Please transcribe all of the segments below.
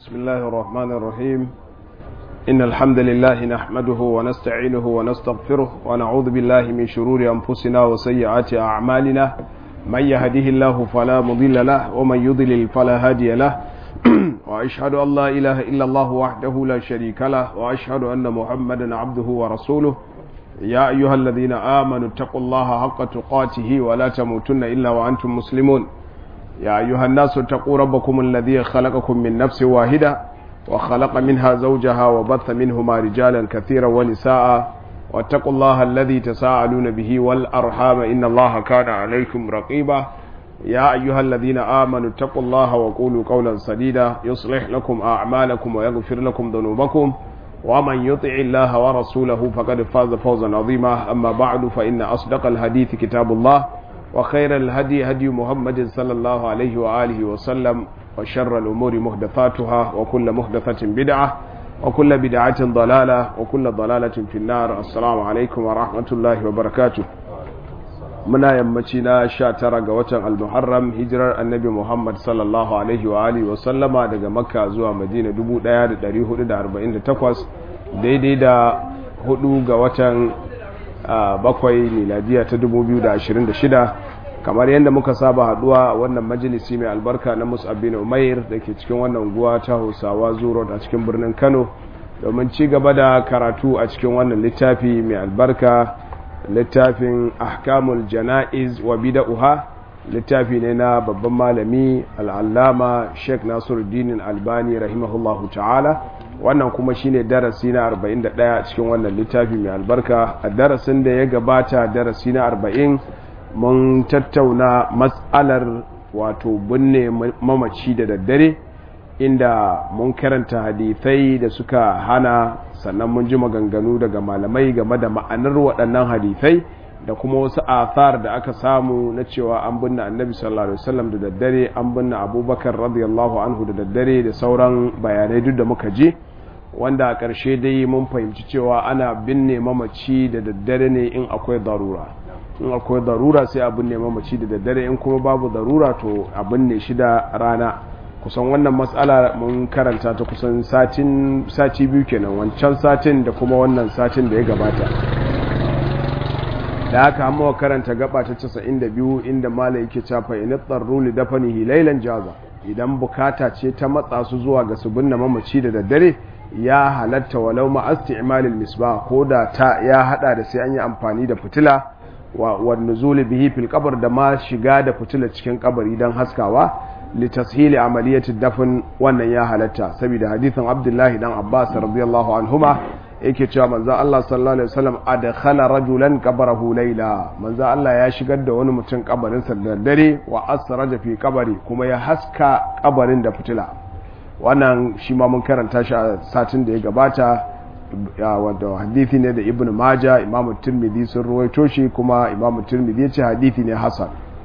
بسم الله الرحمن الرحيم إن الحمد لله نحمده ونستعينه ونستغفره ونعوذ بالله من شرور أنفسنا وسيئات أعمالنا من يهده الله فلا مضل له ومن يضلل فلا هادي له وأشهد أن لا إله إلا الله وحده لا شريك له وأشهد أن محمدا عبده ورسوله يا أيها الذين آمنوا اتقوا الله حق تقاته ولا تموتن إلا وأنتم مسلمون يا أيها الناس اتقوا ربكم الذي خلقكم من نفس واحدة وخلق منها زوجها وبث منهما رجالا كثيرا ونساء واتقوا الله الذي تساءلون به والأرحام إن الله كان عليكم رقيبا يا أيها الذين آمنوا اتقوا الله وقولوا قولا سديدا يصلح لكم أعمالكم ويغفر لكم ذنوبكم ومن يطع الله ورسوله فقد فاز فوزا عظيما أما بعد فإن أصدق الحديث كتاب الله وخير الهدي هدي محمد صلى الله عليه وآله وسلم وشر الأمور محدثاتها وكل محدثة بدعة وكل بدعة ضلالة وكل ضلالة في النار السلام عليكم ورحمة الله وبركاته muna yammaci na sha tara ga watan almuharram hijirar annabi muhammad sallallahu alaihi wa alihi wa sallama daga makka zuwa madina 1448 daidai da hudu ga watan bakwai miladiya ta 2026 kamar yadda muka saba haduwa a wannan majalisi mai albarka na musab bin umair da ke cikin wannan guwa ta hausawa zuro a cikin birnin kano domin ci gaba da karatu a cikin wannan littafi mai albarka littafin ahkamul jana'iz wa bida'uha littafi ne na babban malami al'allama sheikh nasiruddin albani rahimahullahu ta'ala wannan kuma shine darasi na 41 cikin wannan littafi mai albarka a darasin da ya gabata darasi na 40 mun tattauna matsalar wato binne mamaci da daddare inda mun karanta hadithai da suka hana sannan mun ji maganganu daga malamai game da ma'anar waɗannan hadithai da kuma wasu athar da aka samu na cewa an binne annabi sallallahu alaihi wasallam da daddare an binne abubakar radiyallahu anhu da daddare da sauran bayanai duk da muka ji wanda a ƙarshe dai mun fahimci cewa ana binne mamaci da daddare ne in akwai darura in akwai darura sai a binne mamaci da daddare in kuma babu darura to a binne shi da rana kusan wannan matsala mun karanta ta kusan satin sati biyu kenan wancan satin da kuma wannan satin da ya gabata da haka amma karanta gaba ta 92 inda mala yake cafa ina tsarru li dafanihi lailan jaza idan bukata ce ta matsa su zuwa ga su binne mamaci da daddare ya halatta walau ma isti'malil misbah ko da ta ya hada da sai an yi amfani da fitila wa wan nuzul bihi fil qabr da ma shiga da fitila cikin kabari dan haskawa litashili amaliyatid dafn wannan ya halatta saboda hadithin Abdullahi dan Abbas radiyallahu anhuma yake cewa manzo Allah sallallahu alaihi wasallam adkhala rajulan qabrahu layla manzo Allah ya shigar da wani mutum kabarin sa da dare wa asraja fi qabri kuma ya haska kabarin da fitila wannan shi ma mun karanta shi a satin da ya gabata wanda hadithi ne da Ibn Majah Imam Tirmidhi sun ruwaito shi kuma Imam Tirmidhi ya ce hadithi ne hasan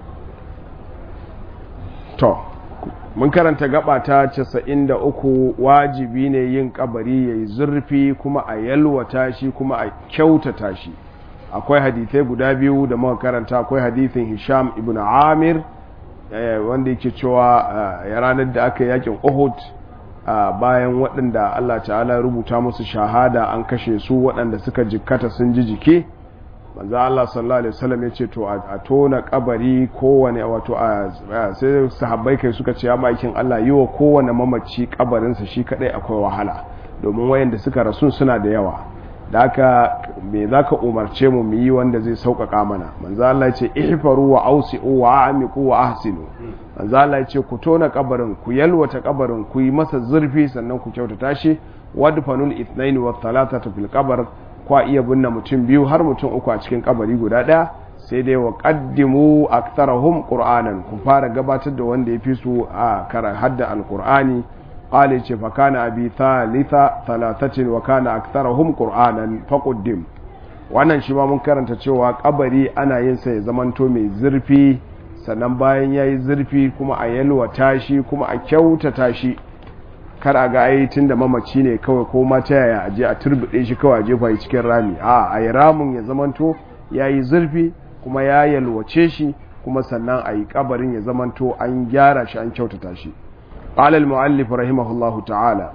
to mun karanta gaba ta 93 wajibi ne yin kabari yayi zurfi kuma a yalwata shi kuma a kyautata shi akwai hadithai guda biyu da muka karanta akwai hadithin Hisham ibn Amir wanda yake cewa ya ranar da aka yakin Uhud bayan waɗanda Allah ta'ala rubuta musu shahada an kashe su waɗanda suka jikkata sun ji jiki manzo Allah sallallahu alaihi wasallam ya ce to a tona kabari kowane wato a sai sahabbai kai suka ce ya makin Allah yi wa kowane mamaci kabarinsa shi kadai akwai wahala domin wayanda suka rasu suna da yawa da haka me zaka umarce mu mu yi wanda zai sauƙaƙa mana manzo Allah ya ce ihfaru wa ausi'u wa amiqu wa ahsinu manzo Allah ya ce ku tona kabarin ku yalwata kabarin ku yi masa zurfi sannan ku kyautata shi wadfanul ithnain wa thalathatu fil qabr kwa iya binne mutum biyu har mutum uku a cikin kabari guda ɗaya sai dai wa qaddimu aktharahum qur'anan ku fara gabatar da wanda ya fi su a kara hadda alqur'ani qala ce fa kana abi thalitha thalathatin wa kana aktharahum qur'anan faqaddim wannan shi ma mun karanta cewa kabari ana yin sa ya zamanto mai zurfi sannan bayan yayi zurfi kuma a yalwata shi kuma a kyautata shi kar a ga ai tun da mamaci ne kawai ko ma ta yaya aje a turbuɗe shi kawai a jefa shi cikin rami a a yi ramin ya zamanto ya yi zurfi kuma ya yalwace shi kuma sannan a yi kabarin ya zamanto an gyara shi an kyautata shi قال المؤلف رحمه الله تعالى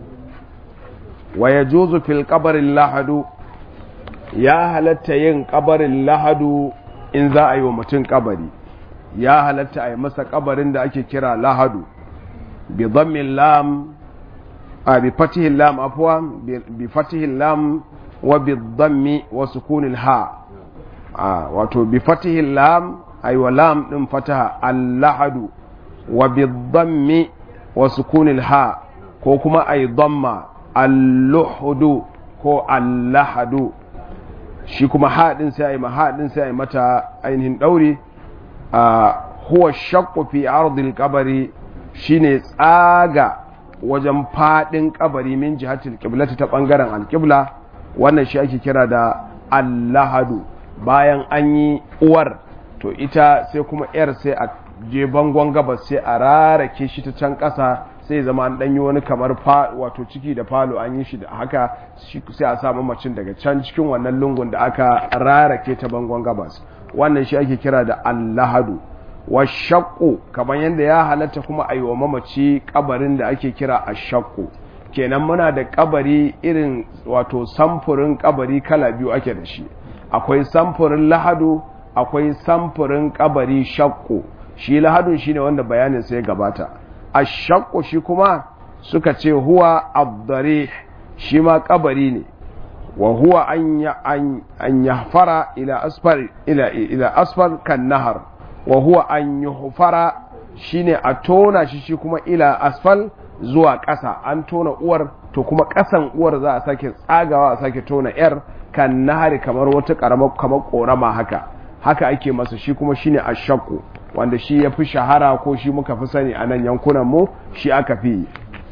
ويجوز في القبر اللحد يا halatta yin kabarin lahadu in za a yi wa mutum kabari ya halatta a yi masa kabarin da ake kira lahadu bi dhammin lam a bi fatihin lam afwa bi fatihin lam wa bi dhammi wa sukunin ha wato bi fatihin lam ay wa lam din fataha al-lahadu wa bi dhammi wa sukunin ha ko kuma ay dhamma al-luhudu ko al-lahadu shi kuma haɗin sai a yi haɗin sai a yi mata ainihin ɗauri a huwa shakku fi ardil kabari shine tsaga wajen faɗin kabari min jihatil qiblati ta ɓangaren alƙibla wannan shi ake kira da allahadu bayan an yi uwar to ita sai kuma yar sai a je bangon gabas sai a rarake shi ta can ƙasa sai zama an ɗanyi wani kamar wato ciki da falo an yi shi da haka sai a samu macin daga can cikin wannan lungun da aka rarake ta bangon gabas wannan shi ake kira da allahadu wa shakku kamar yadda ya halatta kuma a yi wa mamaci kabarin da ake kira a shakku kenan muna da kabari irin wato samfurin kabari kala biyu ake da shi akwai samfurin lahadu akwai samfurin kabari shakku shi lahadun shine wanda bayanin sai gabata ashakku shi kuma suka ce huwa abdari shi ma kabari ne wa huwa an yahfara ila asfar ila ila asfar kan nahar wa huwa an yuhfara shine a tona shi shi kuma ila asfal zuwa ƙasa an tona uwar to kuma ƙasan uwar za a sake tsagawa a sake tona yar kan nahari kamar wata ƙaramar kamar ƙorama haka haka ake masa shi kuma shine ashakku wanda shi ya fi shahara ko shi muka fi sani a nan yankunan mu shi aka fi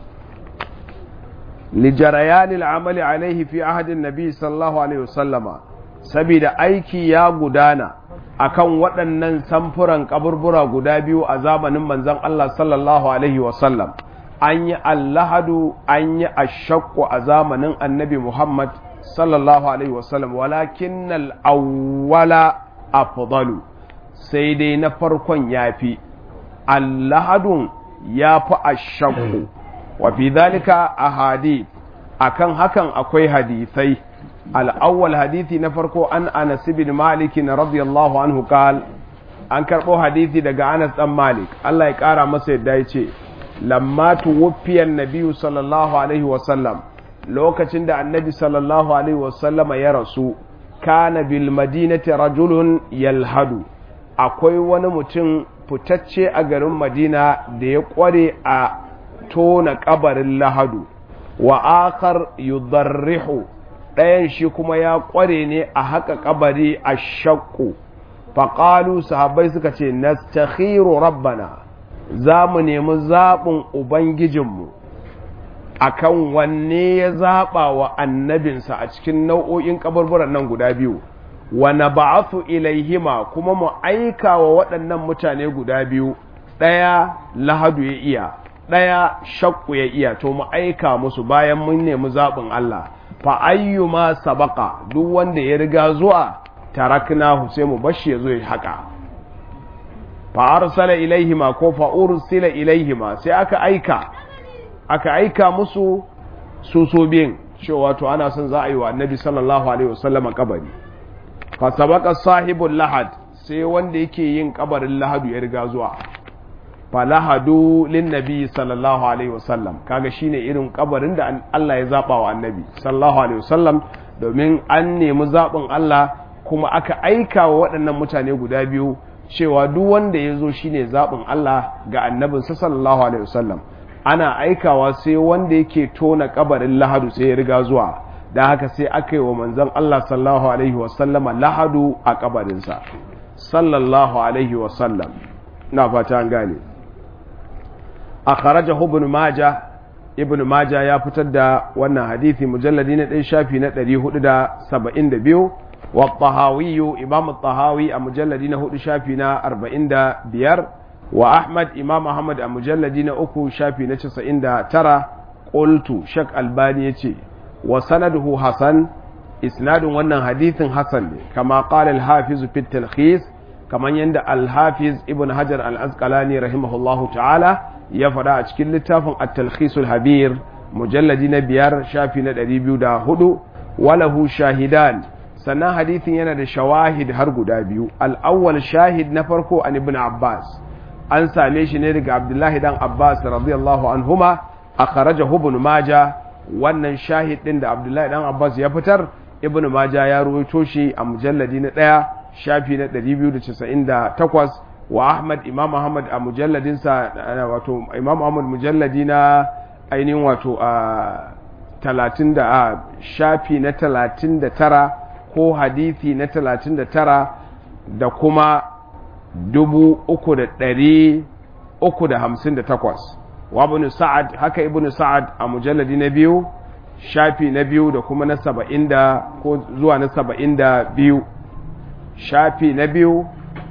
lijarayanil amali alaihi fi ahadin nabi sallallahu alaihi wasallama saboda aiki ya gudana akan waɗannan samfuran kaburbura guda biyu a zamanin manzon Allah sallallahu alaihi wasallam an yi allahadu an yi ashakku a zamanin annabi Muhammad sallallahu alaihi wasallam walakin al-awwala afdalu sai dai na farkon yafi allahadun yafi ashakku wa fi dhalika ahadith akan hakan akwai hadisai al-awwal hadisi na farko an Anas bin Malik radiyallahu anhu qal an karbo hadisi daga Anas dan Malik Allah ya kara masa yadda yace lamma tuwfiyan nabiyyu sallallahu alaihi wa sallam lokacin da annabi sallallahu alaihi wa sallama ya rasu kana bil madinati rajulun yalhadu akwai wani mutum fitacce a garin madina da ya kware a tona kabarin lahadu wa akar yudarrihu ɗayan shi kuma ya kware ne a haka kabari a shakku faƙalu sahabbai suka ce nastakhiru rabbana za mu nemi zaɓin ubangijinmu akan wanne ya zaɓa wa annabinsa a cikin nau'o'in kaburburan nan guda biyu wa na ba'athu ilaihima kuma mu aika wa waɗannan mutane guda biyu ɗaya lahadu ya iya ɗaya shakku ya iya to mu aika musu bayan mun nemi zaɓin Allah fa ayyuma sabaka duk wanda ya riga zuwa taraknahu sai mu bashi ya zo ya haka fa arsala ilaihima ko fa ursila ilaihima sai aka aika aka aika musu su so biyin cewa to ana son za a yi wa annabi sallallahu alaihi wasallama kabari fa sabaka sahibul lahad sai wanda yake yin kabarin lahadu ya riga zuwa fa lahadu lin nabi sallallahu alaihi wasallam kaga shine irin kabarin da Allah ya zaba wa annabi sallallahu alaihi wasallam domin an nemi zabin Allah kuma aka aika wa waɗannan mutane guda biyu cewa duk wanda ya zo shine zabin Allah ga annabinsa sallallahu alaihi wasallam ana aikawa sai wanda yake tona kabarin lahadu sai ya riga zuwa da haka sai aka yi wa manzon Allah sallallahu alaihi wasallama lahadu a kabarinsa sallallahu alaihi wasallam na fata an gane a kharaja ibn maja ibn maja ya fitar da wannan hadithi mujalladi na ɗaya shafi na 472 wa tahawiyu imam tahawi a mujalladi na hudu shafi na 45 wa Ahmad Imam Ahmad a mujalladi na uku shafi na casa'in da tara ƙultu Shek Albani ya ce wa sanaduhu Hassan isnadin wannan hadithin Hassan ne kama ƙala al-hafiz fit talkhis kamar yadda al-hafiz ibn Hajar al-Asqalani rahimahullahu ta'ala ya faɗa a cikin littafin at-talkhisul habir mujalladi na biyar shafi na ɗari biyu da hudu walahu shahidan sannan hadithin yana da shawahid har guda biyu al'awwal shahid na farko an ibn abbas an same shi ne daga abdullahi dan abbas radiyallahu anhuma a kharaja ibn maja wannan shahid din da abdullahi dan abbas ya fitar ibn maja ya ruwaito shi a mujalladi na ɗaya shafi na 298 wa ahmad imam ahmad a mujalladinsa wato imam ahmad mujalladi na ainihin wato a talatin da a shafi na talatin da tara ko hadithi na talatin da tara da kuma dubu uku da ɗari uku da hamsin da takwas wa ibn sa'ad haka ibn sa'ad a mujalladi na biyu shafi na biyu da kuma na saba'in da ko zuwa na saba'in da biyu shafi na biyu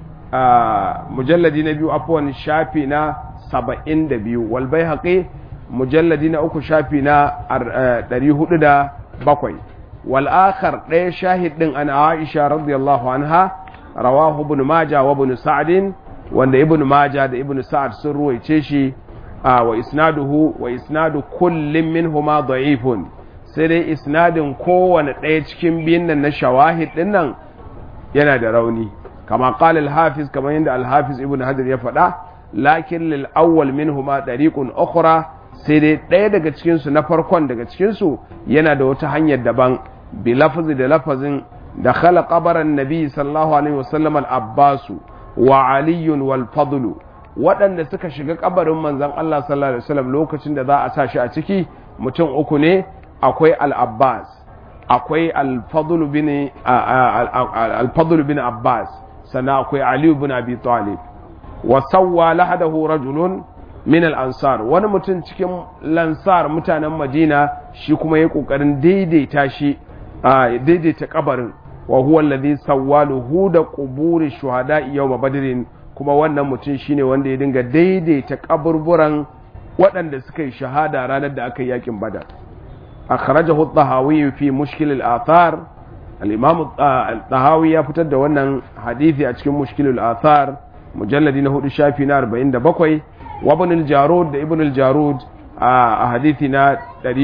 a mujalladi na biyu afuwan shafi na saba'in da biyu walbai haƙe mujalladi na uku shafi na ɗari hudu da bakwai wal'akar ɗaya shahid ɗin an aisha radiyallahu anha rawahu ibn maja wa ibn sa'adin wanda ibn maja da ibn sa'ad sun ruwaice shi wa isnaduhu wa isnadu kullum minhuma da'ifun sai dai isnadin kowane ɗaya cikin biyun nan na shawahid ɗin nan yana da rauni kama qala al-hafiz kamar yadda al-hafiz ibn hajar ya faɗa lakin lil awwal minhuma dariqun ukhra sai dai ɗaya daga cikin su na farkon daga cikin su yana da wata hanyar daban bi lafzi da lafazin da khala qabaran nabi sallallahu alaihi wasallam al-abbas wa ali wal fadl waɗanda suka shiga kabarin manzon Allah sallallahu alaihi wasallam lokacin da za a sa shi a ciki mutum uku ne akwai al-abbas akwai al-fadl bin al-fadl bin abbas sannan akwai aliyu bin abi talib wa sawwa lahadahu rajulun min al-ansar wani mutum cikin lansar mutanen madina shi kuma ya kokarin daidaita shi daidaita kabarin wa huwa alladhi sawwaluhu da quburi shuhada yawm badrin kuma wannan mutum shine wanda ya dinga daidaita kaburburan waɗanda suka yi shahada ranar da aka yi yakin badar akhrajahu at-tahawi fi mushkil al-athar al-imam al-tahawi ya fitar da wannan hadisi a cikin mushkilul athar mujalladi na hudu shafi na 47 wa ibn al-jarud da ibn al-jarud a hadisi na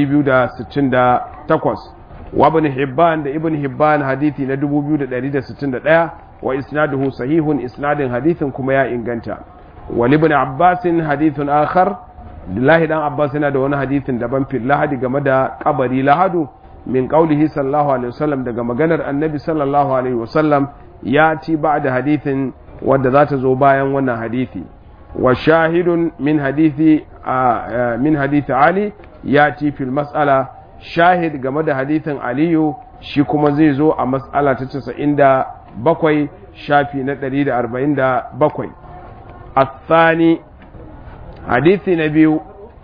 268 wa ibn hibban da ibn hibban hadisi na 2161 wa isnaduhu sahihun isnadin hadisin kuma ya inganta wa ibn abbas hadithun akhar Abdullahi dan Abbas yana da wani hadisin daban fil lahadi game da kabari lahadu min qaulihi sallallahu alaihi wasallam daga maganar annabi sallallahu alaihi wasallam ya ci ba'da hadithin wadda za ta zo bayan wannan hadithi wa shahidun min hadithi min hadithi ali ya ci fil mas'ala shahid game da hadithin aliyu shi kuma zai zo a mas'ala ta 97 shafi na 147 الثاني حديث نبي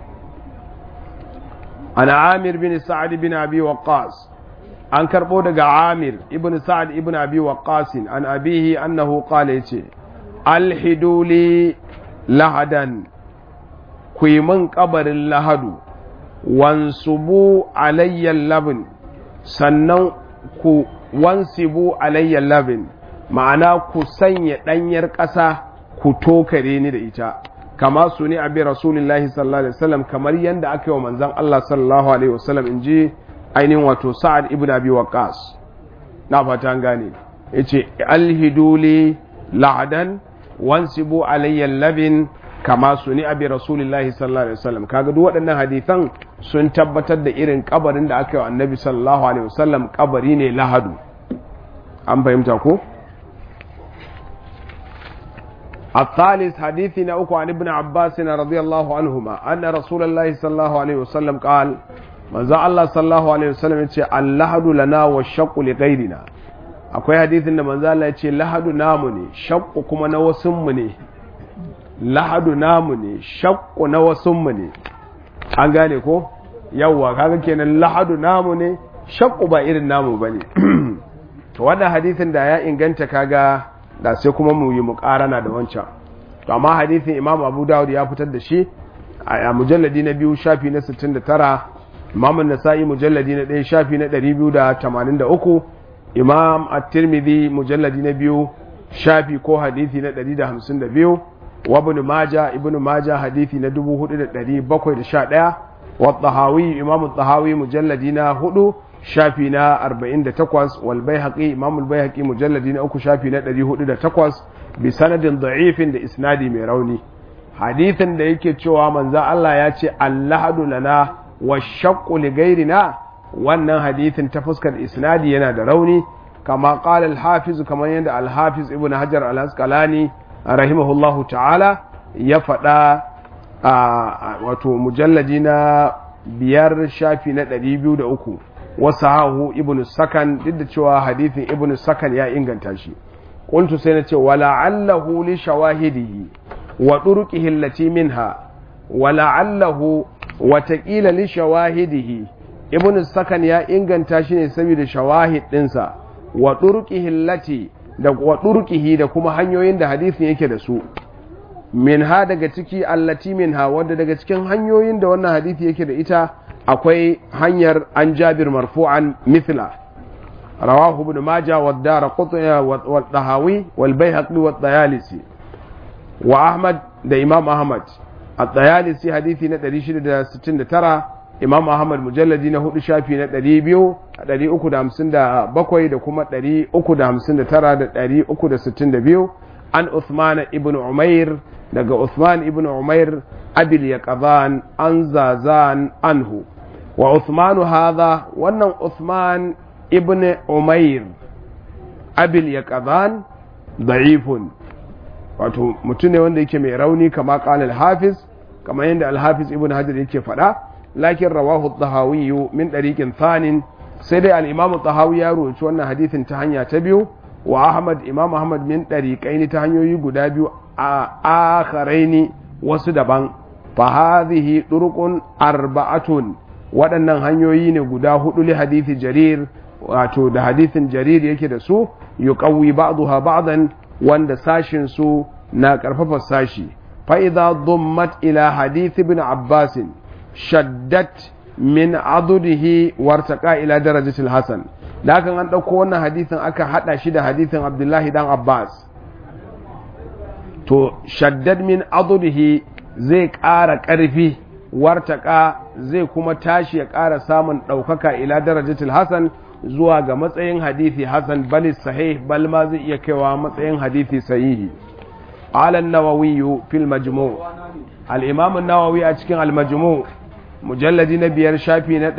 عن عامر بن سعد بن أبي وقاص an karɓo daga amir ibn sa'ad ibn abi waqqas an abihi annahu qala yace alhiduli lahadan ku yi min kabarin lahadu wansubu alayya labin sannan ku wansibu alayya labin ma'ana ku sanya ɗanyar ƙasa ku tokare ni da ita kama su ne abi rasulullahi sallallahu alaihi wasallam kamar yadda aka yi wa manzon Allah sallallahu alaihi wasallam in ji ainihin wato sa'ad ibn abi waqas na fata an gane yace alhiduli la'adan wansibu alayya labin kama su ni abi rasulullahi sallallahu alaihi wasallam kaga duk waɗannan hadisan sun tabbatar da irin kabarin da aka yi wa annabi sallallahu alaihi wasallam kabari ne lahadu an fahimta ko الثالث حديثنا أكو عن ابن عباس رضي الله عنهما أن رسول الله صلى الله عليه وسلم قال manzo Allah sallallahu alaihi wasallam ya ce allahadu lana wa shaqqu li ghairina akwai hadisin da manzo Allah ya ce lahadu namu ne shaqqu kuma na wasun mu ne lahadu namu ne shaqqu na wasun mu ne an gane ko yawwa kaga kenan lahadu namu ne shaqqu ba irin namu bane to wannan hadisin da ya inganta kaga da sai kuma mu yi muqarana da wancan to amma hadisin Imam Abu Dawud ya fitar da shi a mujalladi na biyu shafi na 69 imam nasa'i mujalladi na ɗaya shafi na ɗari biyu da tamanin da uku imam at-tirmidhi mujalladi na biyu shafi ko hadithi na ɗari da hamsin da biyu wa ibn maja ibn maja hadithi na 4711 wa tahawi imam tahawi mujalladi na 4 shafi na 48 wal baihaqi imam al baihaqi mujalladi na 3 shafi na 408 bi sanadin da'ifin da isnadi mai rauni hadithin da yake cewa manzo Allah ya ce allahadu lana wa shaqqu li ghairina wannan hadithin ta fuskar isnadi yana da rauni kama qala al-hafiz kamar yadda al-hafiz ibn hajar al-asqalani rahimahullahu ta'ala ya faɗa wato mujalladi na biyar shafi na 203 wasu hahu ibn sakan duk da cewa hadithin ibn sakan ya inganta shi qultu sai na ce wala'allahu li shawahidihi wa turqihi allati minha wala'allahu watakila li shawahidihi ibn sakan ya inganta shi ne saboda shawahid dinsa wa turqihi allati da wa turqihi da kuma hanyoyin da hadisin yake da su minha daga ciki allati minha wanda daga cikin hanyoyin da wannan hadisi yake da ita akwai hanyar an jabir marfu'an mithla rawahu ibn majah wa ad-darqutni wa ad-dahawi wal bayhaqi wa ad-dayalisi wa ahmad da imam ahmad ad-dayalisi hadisi na 669 imam ahmad mujalladi na hudu shafi na 200 357 da kuma 359 da 362 an Uthman ibn Umair daga Uthman ibn Umair abil yaqzan an zazan anhu wa Uthman hadha wannan Uthman ibn Umair abil yaqzan da'ifun wato mutum ne wanda yake mai rauni kama qala al-hafiz kama yanda al-hafiz ibn Hajar yake faɗa lakin rawahu ad-dahawi min dariqin thanin sai dai al-imam ad-dahawi ya rawaito wannan hadisin ta hanya ta biyu wa ahmad imam ahmad min ɗariƙaini ta hanyoyi guda biyu a akharaini wasu daban fa hadhihi turqun arba'atun waɗannan hanyoyi ne guda hudu li hadithi jarir wato da hadithin jarir yake da su yuqawwi ba'daha ba'dan wanda sashin su na karfafa sashi fa idza dummat ila hadith ibn abbas shaddat min adudihi wartaqa ila darajatil hasan da hakan an ɗauko wannan hadithin aka haɗa shi da hadithin abdullahi dan abbas to shaddad min adudihi zai ƙara ƙarfi wartaka zai kuma tashi ya ƙara samun ɗaukaka ila darajatul hasan zuwa ga matsayin hadithi hasan bal sahih bal ma zai iya kaiwa matsayin hadithi sahihi ala nawawi fil majmu al-imam an-nawawi a cikin al-majmu mujalladi na biyar shafi na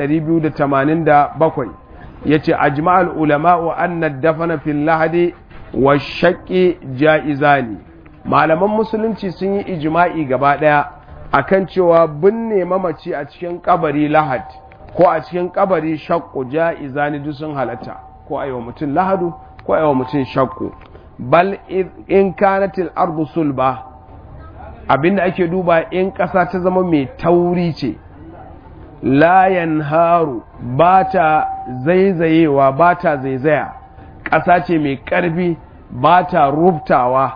287 yace ajma'al ulama'u anna dafana fil lahadi wa shaqqi jaizani malaman musulunci sun yi ijma'i gaba daya akan cewa binne mamaci a cikin kabari lahad ko a cikin kabari shaqqu jaizani duk sun halatta ko ayi wa mutum lahadu ko ayi wa mutum shaqqu bal in kanatil ardu sulba abinda ake duba in ƙasa ta zama mai tauri ce layan haru ba ta zaizayewa ba ta zaizaya ƙasa ce mai ƙarfi ba ta rubtawa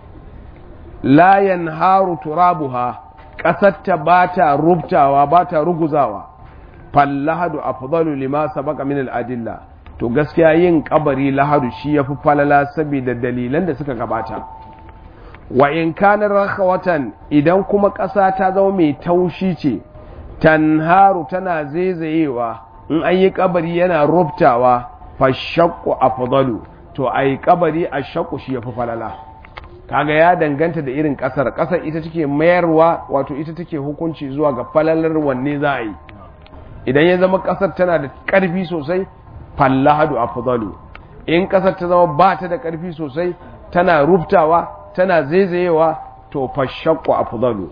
layan haru turabuha ƙasarta ba ta rubtawa ba ta ruguzawa fallahadu afdalu lima sabaka min al'adilla to gaskiya yin kabari lahadu shi yafi falala saboda dalilan da suka gabata wa in kana rakhawatan idan kuma ƙasa ta zama mai taushi ce tanharu tana zaizayewa in an yi kabari yana rubtawa fashakku afdalu to ai kabari a shakku shi yafi falala kaga ya danganta da irin kasar kasar ita take mayarwa wato ita take hukunci zuwa ga falalar wanne za a yi idan ya zama kasar tana da karfi sosai fallahadu afdalu in kasar ta zama ba ta da karfi sosai tana rubtawa tana zaizayewa to fashakku afdalu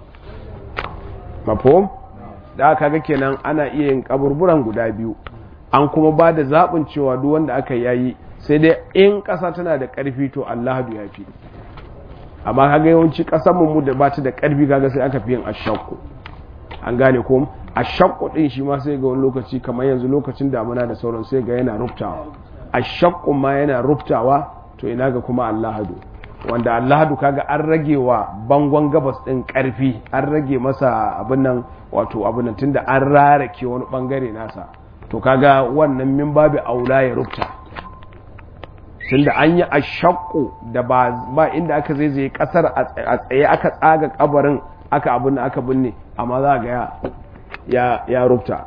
mafhum da aka ga kenan ana iya yin kaburburan guda biyu an kuma ba da zaɓin cewa duk wanda aka yayi sai dai in ƙasa tana da ƙarfi to Allahadu ya fi amma kaga yawanci ƙasar mu da ba ta da ƙarfi kaga sai aka fi yin ashakku an gane ko ashakku din shi ma sai ga wani lokaci kamar yanzu lokacin damuna da sauran sai ga yana rubtawa ashakku ma yana rubtawa to ina ga kuma Allahadu wanda Allahadu kaga an rage wa bangon gabas din ƙarfi an rage masa abin nan wato abin nan tunda an rarake wani bangare nasa to kaga wannan min babu aula ya rubta tunda an yi ashakku da ba ba inda aka zai zai kasar a tsaye aka tsaga kabarin aka abin da aka binne amma za ga ya ya rufta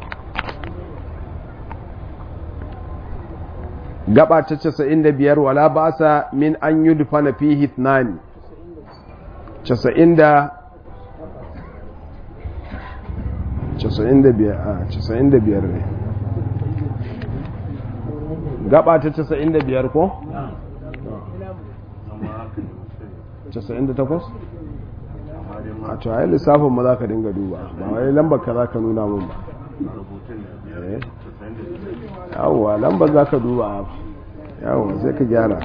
gaba ta 95 wala ba sa min an yi dufana fi hitnani 90 95 ne gaba ta 95 ko? 98? a to ayi lissafin ma za ka dinga duba ba wai lambar ka za ka nuna mun ba yawwa lambar za ka duba yawwa sai ka gyara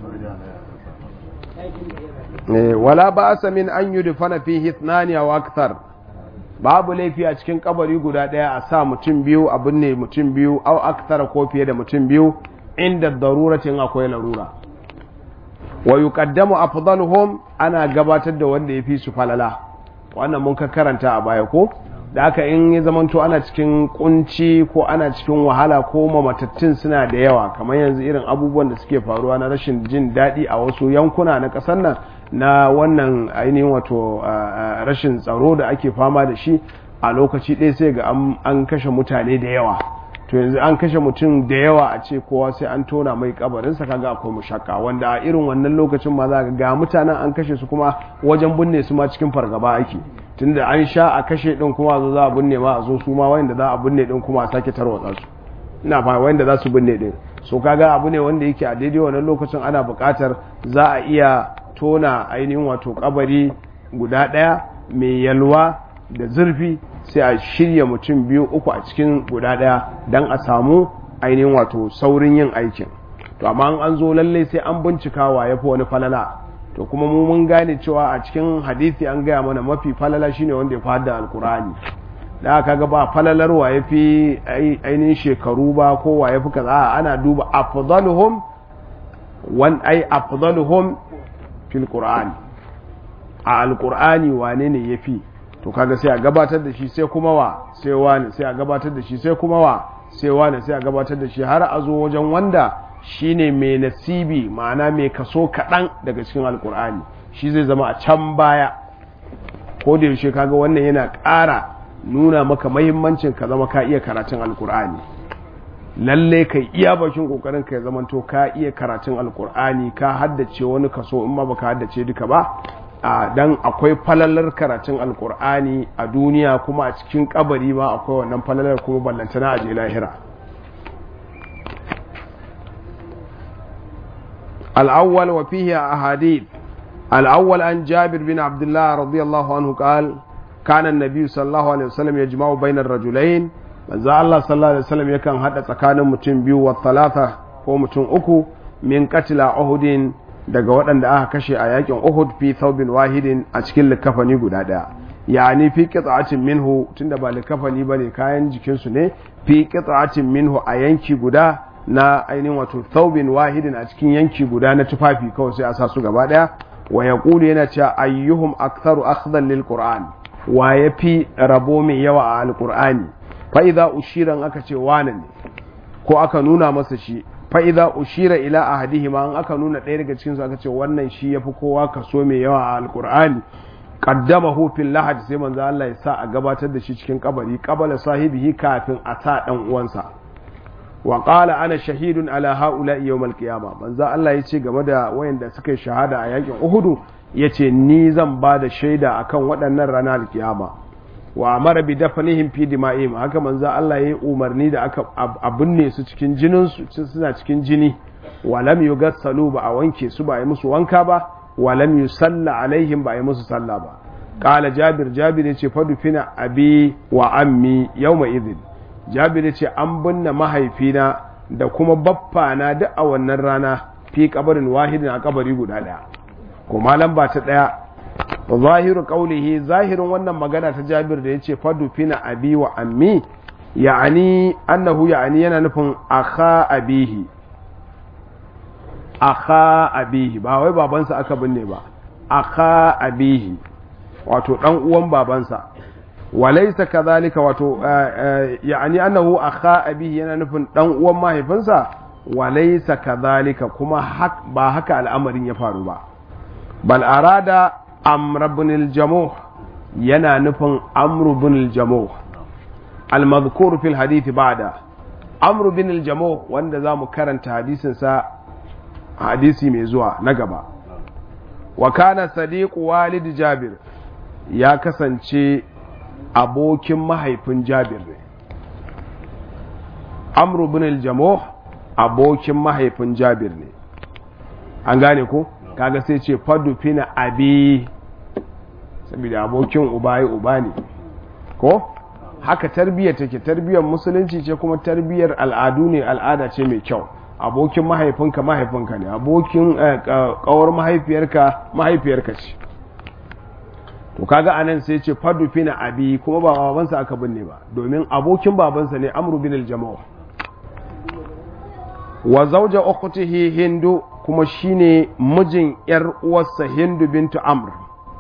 wala ba sa min an yi dufana fi hitnani a waktar babu laifi a cikin kabari guda daya a sa mutum biyu a binne mutum biyu au aktara ko fiye da mutum biyu inda daruratin akwai larura wa yuqaddamu afdaluhum ana gabatar da wanda yafi su falala wannan mun ka karanta a baya ko da haka in ya zamanto ana cikin kunci ko ana cikin wahala ko mamatattun suna da yawa kamar yanzu irin abubuwan da suke faruwa na rashin jin daɗi a wasu yankuna na ƙasar nan na wannan ainihin wato rashin tsaro da ake fama da shi a lokaci ɗaya sai ga an kashe mutane da yawa to yanzu an kashe mutum da yawa a ce kowa sai an tona mai kabarinsa kaga akwai mushakka wanda a irin wannan lokacin ma za ga mutanen an kashe su kuma wajen binne su ma cikin fargaba ake tunda an sha a kashe din kuma zo za a binne ma a zo su ma wanda za a binne din kuma a sake tarwatsa su ina fa wanda za su binne din so kaga abu ne wanda yake a daidai wannan lokacin ana buƙatar za a iya tona ainihin wato kabari guda ɗaya mai yalwa da zurfi sai a shirya mutum biyu uku a cikin guda ɗaya don a samu ainihin wato saurin yin aikin to amma an zo lallai sai an bincika wa ya fi wani falala to kuma mu mun gane cewa a cikin hadisi an gaya mana mafi falala shine wanda ya fada alkurani da aka ga ba falalar wa ya fi ainihin shekaru ba ko wa ya fi kaza ana duba afdaluhum wan ai afdaluhum fil qur'ani a alkur'ani wane ne ya fi to kaga sai a gabatar da shi sai kuma wa sai wani sai a gabatar da shi sai kuma wa sai wani sai a gabatar da shi har a zo wajen wanda shine mai nasibi ma'ana mai kaso kaɗan daga cikin alkur'ani shi zai zama a can baya ko da yaushe kaga wannan yana ƙara nuna maka mahimmancin ka zama ka iya karatun alkur'ani lalle kai iya bakin kokarin ka ya zama to ka iya karatun alkur'ani ka haddace wani kaso in ma baka haddace duka ba a dan akwai falalar karatun alkur'ani a duniya kuma a cikin kabari ma akwai wannan falalar kuma ballantana a je lahira الأول وفيه أحاديث الأول عن جابر بن عبد الله رضي الله عنه قال كان النبي صلى الله عليه وسلم يجمع بين الرجلين manzo Allah sallallahu alaihi wasallam yakan hada tsakanin mutum biyu wa talata ko mutum uku min qatla Uhudin daga waɗanda aka kashe a yakin Uhud fi thawbin wahidin a cikin likafani guda daya yani fi qit'atin minhu tunda ba likafani bane kayan jikinsu ne fi qit'atin minhu a yanki guda na ainihin wato thawbin wahidin a cikin yanki guda na tufafi kawai sai a sa su gaba daya wa yaqulu yana cewa ayyuhum aktharu akhdan lil qur'an wa yafi rabo mai yawa a alqur'ani fa idza ushira aka ce wane ne ko aka nuna masa shi fa idza ushira ila ahadihima an aka nuna ɗaya daga cikin su aka ce wannan shi yafi kowa kaso mai yawa a alqur'ani qaddamahu fil lahad sai manzo Allah ya sa a gabatar da shi cikin kabari qabala sahibihi kafin a sa dan uwansa wa qala ana shahidun ala haula yawm al-qiyama manzo Allah yace game da wayanda suka yi shahada a yakin Uhud yace ni zan ba da shaida akan waɗannan ranar al-qiyama wa amara bi dafnihim fi dima'ihim haka manzo Allah yayi umarni da aka abunne su cikin jinin su suna cikin jini wa lam yugassalu ba a wanke su ba yi musu wanka ba wa lam yusalla alaihim ba yi musu sallah ba qala jabir jabir yace fadufina abi wa ammi yawma idhin jabir ce an binne mahaifina da kuma baffana duk a wannan rana fi kabarin wahidin a kabari guda daya kuma lamba ta daya zahiru qaulihi zahirin wannan magana ta jabir da yace fadu fina abi wa ammi ya'ani annahu ya'ani yana nufin akha abihi akha abihi ba wai babansa aka binne ba akha abihi wato dan uwan babansa walaisa kadhalika wato yani annahu akha abihi yana nufin dan uwan mahaifinsa walaysa kadhalika kuma ba haka al'amarin ya faru ba bal arada amr ibn al-jamuh yana nufin amr ibn al-jamuh al-madhkur fi al-hadith ba'da amr ibn al-jamuh wanda zamu karanta hadisin sa hadisi mai zuwa na gaba wa kana sadiq walid jabir ya kasance abokin mahaifin jabir ne amru bin al-jamuh abokin mahaifin jabir ne an gane ko kaga sai ce fadu fina abi saboda abokin uba ya uba ne ko haka tarbiyyar take tarbiyyar musulunci ce kuma tarbiyyar al'adu ne al'ada ce mai kyau abokin mahaifinka mahaifinka ne abokin kawar mahaifiyarka mahaifiyarka ce to kaga anan sai ce fadu fina abi kuma ba babansa aka binne ba domin abokin babansa ne amru bin al-jama'a wa zawja ukhtihi hindu kuma shine mijin yar uwarsa hindu bintu amr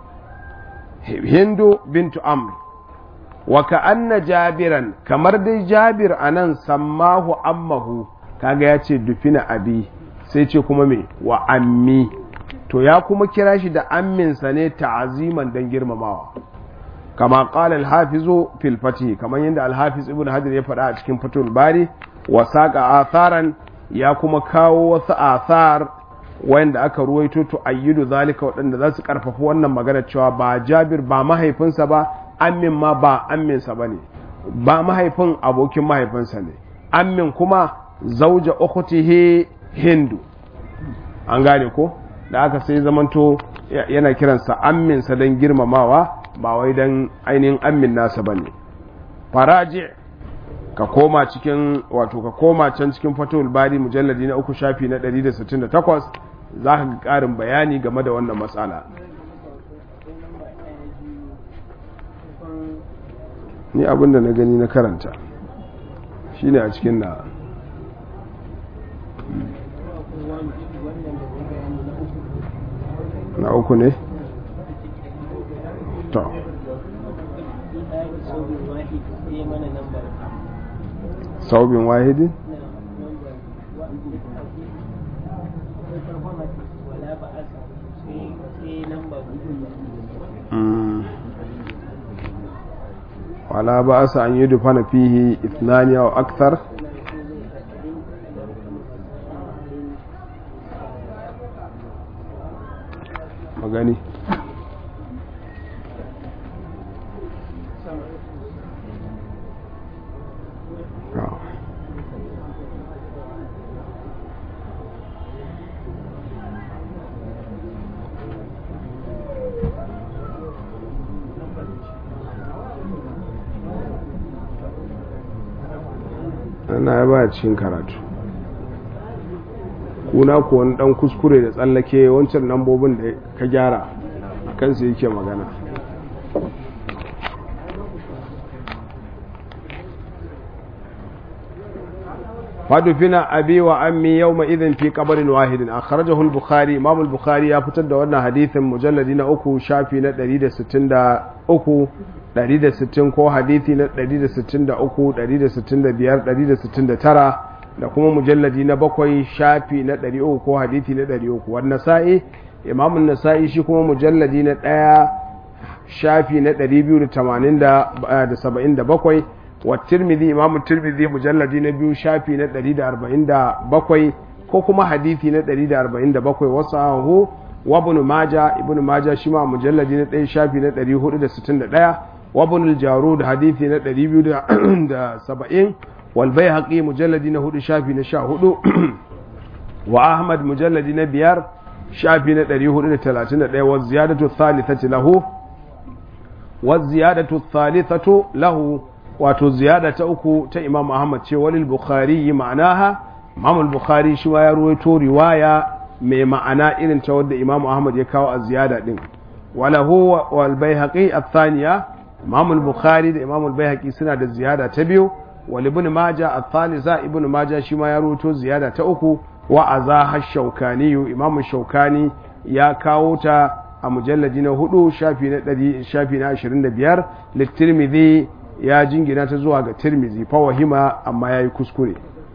hindu bintu amr wa ka'anna jabiran kamar dai jabir anan sammahu ammahu kaga ya ce dufina abi sai ce kuma me wa ammi to ya kuma kira shi da amminsa ne ta'aziman dan girmamawa kama qala al-hafizu fil fatih kamar yadda al-hafiz ibn hajar ya faɗa a cikin fatul bari wa saqa atharan ya kuma kawo wasu athar wanda aka ruwaito to ayyidu zalika waɗanda za su karfafa wannan magana cewa ba jabir ba mahaifinsa ba ammin ma ba amminsa bane ba mahaifin abokin mahaifinsa ne ammin kuma zauja ukhtihi hindu an gane ko da aka sai zamanto yana kiransa amminsa don girmamawa ba wai don ainihin ammin nasa ba ne faraji ka koma cikin wato ka koma can cikin fatul bari mujalladi na uku shafi na 168 za ka ƙarin bayani game da wannan matsala ni abinda na gani na karanta shine a cikin na na uku ne? to saubin wahidi? wala ba asa an yi dufana fihi ithnani aw akthar magani ana ya baya cikin karatu kuna ku wani dan kuskure da tsallake wancan lambobin da ka gyara a kansu yake magana fadufina abi wa ammi yawma idhin fi qabrin wahidin akhrajahu al-bukhari imam al-bukhari ya fitar da wannan hadithin mujalladi na uku shafi na 163 160 ko hadithi na 163 165 169 da kuma mujalladi na bakwai shafi na 300 ko hadithi na 300 wannan sa'i imam an-nasa'i shi kuma mujalladi na 1 shafi na 287 wa tirmidhi imam tirmidhi mujalladi na biyu shafi na 147 ko kuma hadithi na 147 wasahu wa ibn majah ibn majah shi ma mujalladi na 1 shafi na 461 wa ibn al-jarud hadithi na 270 wal bayhaqi mujalladi na 4 shafi na 14 wa ahmad mujalladi na 5 shafi na 431 wa ziyadatu thalithati lahu wa ziyadatu thalithatu lahu wato ziyada ta uku ta imam ahmad ce walil bukhari yi ma'anaha imam bukhari shi ya ruwaito riwaya mai ma'ana irin ta wadda imam ahmad ya kawo a ziyada din walahu wal baihaqi athaniya imam bukhari da imam baihaqi suna da ziyada ta biyu wal ibn majah athalitha ibn majah shi ma ya ruwaito ziyada ta uku wa azaha shaukani imam shaukani ya kawo ta a mujalladi na hudu shafi na 100 shafi na 25 litirmidhi ya jingina ta zuwa ga tirmizi fawahima amma ya yi kuskure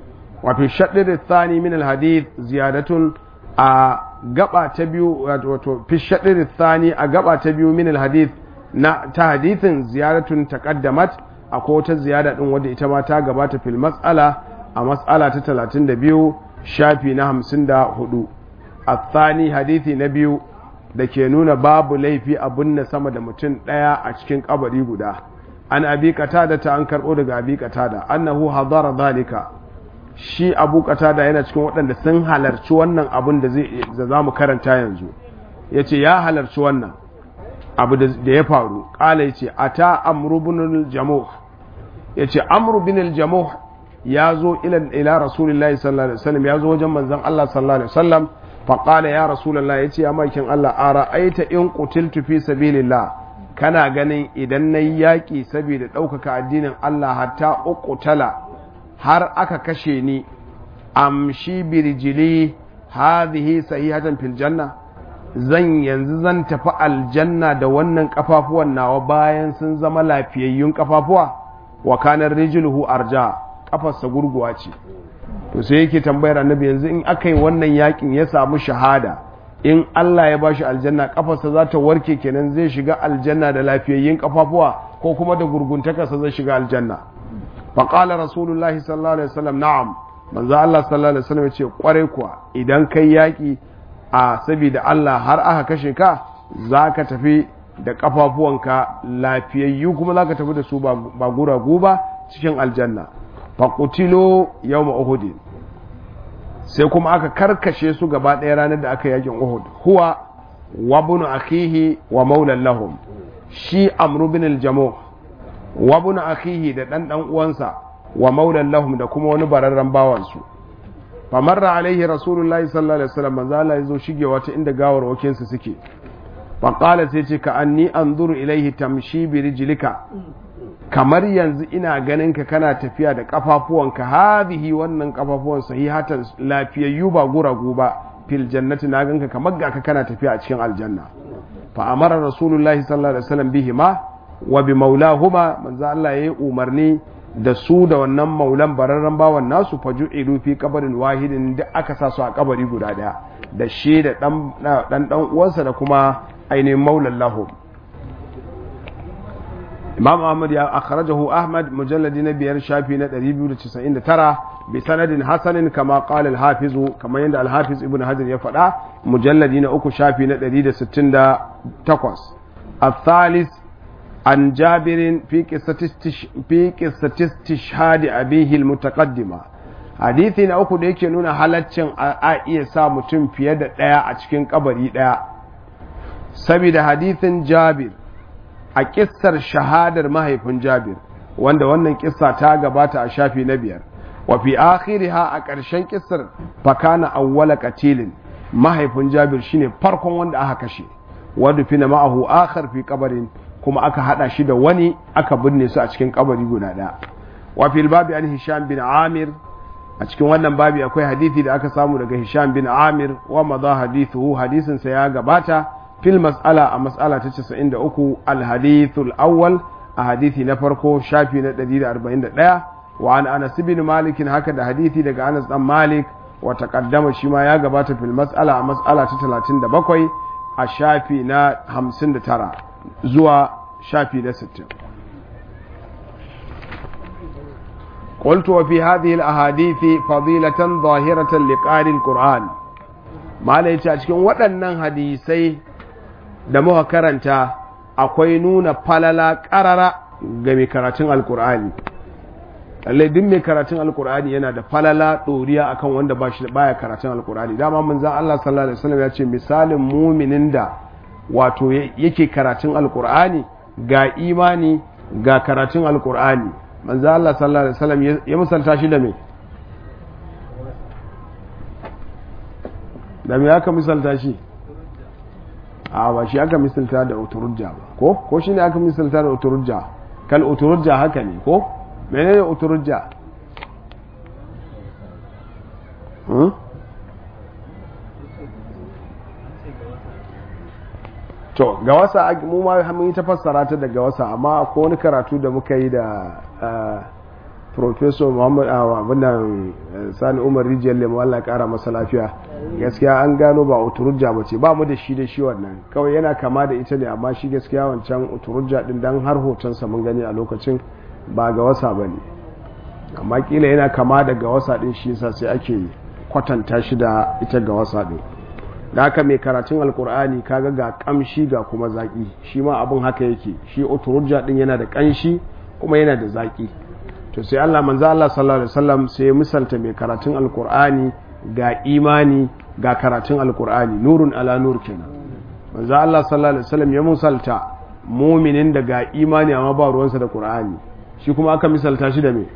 wa fi shaɗir thani min alhadith ziyadatun a gaba ta biyu wato fi shaɗir thani a gaba ta biyu min alhadith na ta hadithin ziyaratun taqaddamat akwai wata ziyada din wadda ita ma ta gabata fil mas'ala a mas'ala ta 32 shafi na 54 الثاني hadithi na biyu da ke nuna babu laifi a binne sama da mutum ɗaya a cikin kabari guda an abi qatada ta an karɓo daga abi qatada annahu hadara zalika shi abu qatada yana cikin waɗanda sun halarci wannan abin da zai da zamu karanta yanzu yace ya halarci wannan abu da ya faru kala yace ata amru ibn al-jamuh yace amru ibn al-jamuh ya zo ila ila rasulullahi sallallahu alaihi wasallam ya zo wajen manzon Allah sallallahu alaihi wasallam faƙala ya rasulallah ya ce ya makin Allah a ra'aita in ƙutiltu fi sabilillah kana ganin idan na yi yaƙi saboda ɗaukaka addinin Allah hatta uƙutala har aka kashe ni amshi birjili hadhihi sahihatan fil janna zan yanzu zan tafi aljanna da wannan kafafuwan nawa bayan sun zama lafiyayyun kafafuwa wa kanar rijluhu arja kafarsa gurguwa ce to sai yake tambayar annabi yanzu in aka yi wannan yakin ya samu shahada in Allah ya bashi aljanna kafarsa za ta warke kenan zai shiga aljanna da lafiyayyin kafafuwa ko kuma da gurguntakarsa zai shiga aljanna fa qala rasulullahi sallallahu alaihi wasallam na'am manzo Allah sallallahu alaihi wasallam yace kware kuwa idan kai yaki a saboda Allah har aka kashe ka zaka tafi da kafafuwanka lafiyayyu kuma zaka tafi da su ba guragu ba cikin aljanna fa qutilu yawma uhud sai kuma aka karkashe su gaba ɗaya ranar da aka yakin Uhud huwa wa bunu akhihi wa maulan lahum shi amru bin al-jamu wa bunu akhihi da dan dan uwansa wa maulan lahum da kuma wani bararren bawan su fa marra alaihi rasulullahi sallallahu alaihi wasallam manzo Allah yazo shige wata inda gawar wakin su suke fa qala sai ce ka anni anzuru ilaihi tamshi bi rijlika kamar yanzu ina ganin ka kana tafiya da kafafuwanka hadhihi wannan kafafuwan sahihatan lafiyayyu ba guragu ba fil jannati na ganka kamar ga ka kana tafiya a cikin aljanna fa amara rasulullahi sallallahu alaihi wasallam bihima wa bi maulahuma manzo Allah yayi umarni da su da wannan maulan bararren bawan nasu faju'ilu fi qabarin wahidin da aka sa su a kabari guda daya da shi da dan dan dan uwansa da kuma ainihin maulan lahum imam ahmad ya akhrajahu ahmad mujalladi na biyar shafi na 299 bi sanadin hasanin kama qala al-hafiz kamar yadda al-hafiz ibn hajar ya faɗa mujalladi na uku shafi na 168 الثالث عن جابر في قصة في قصة استشهاد أبيه المتقدمة hadisi na uku da yake nuna halaccin a iya sa mutum fiye da ɗaya a cikin kabari ɗaya saboda hadisin jabir a kissar shahadar mahaifin Jabir wanda wannan kissa ta gabata a shafi na biyar wa fi akhiriha a ƙarshen kissar fakana awwala qatilin mahaifin Jabir shine farkon wanda aka kashe wanda fina ma'ahu akhar fi qabarin kuma aka hada shi da wani aka binne su a cikin kabari guda ɗaya wa fil babi an Hisham bin Amir a cikin wannan babi akwai hadisi da aka samu daga Hisham bin Amir wa madha hadithu hadisin sa ya gabata في المسألة مسألة تسعين أكو الحديث الأول أحاديثي نفرقو شافي نديد أربعين دقيقة وعن أنس بن مالك هكذا حديثي دقى أنس بن مالك وتقدم شما يا قبات في المسألة مسألة تلاتين دبقوي الشافي نا همسين ترى زوا شافي نا ستين قلت وفي هذه الأحاديث فضيلة ظاهرة لقارئ القرآن ما ليش أشكين waɗannan hadisai da muka karanta akwai nuna falala ƙarara ga mai karatun alkur'ani lallai duk mai karatun alkur'ani yana da falala ɗoriya akan wanda ba shi baya karatun alkur'ani dama manzan Allah sallallahu alaihi wasallam ya ce misalin muminin da wato yake karatun alkur'ani ga imani ga karatun alkur'ani manzan Allah sallallahu alaihi wasallam ya misalta shi da me da me aka misalta shi a ba shi aka misalta da uturujja ba ko ko shine aka misalta da uturujja kal uturujja haka ne ko menene uturujja hmm? to ga wasa mu ma mun yi ta fassara ta daga wasa amma ko wani karatu da muka yi da professor muhammad abinan sani umar rijiyar lemu allah kara masa lafiya gaskiya an gano ba uturujja ba ce ba mu da shi da shi wannan kawai yana kama da ita ne amma shi gaskiya wancan uturujja din dan har hotonsa mun gani a lokacin ba ga wasa ba ne amma kila yana kama da ga wasa din shi yasa sai ake kwatanta shi da ita ga wasa din da haka mai karatun alkur'ani kaga ga kamshi ga kuma zaki shi ma abin haka yake shi uturujja din yana da kanshi kuma yana da zaki to sai Allah manzo Allah sallallahu alaihi wasallam sai misalta mai karatun alkur'ani ga imani ga karatun alkur'ani nurun ala nur kenan manzo Allah sallallahu alaihi wasallam ya misalta muminin da ga imani amma ba ruwansa da qur'ani shi kuma aka misalta shi da me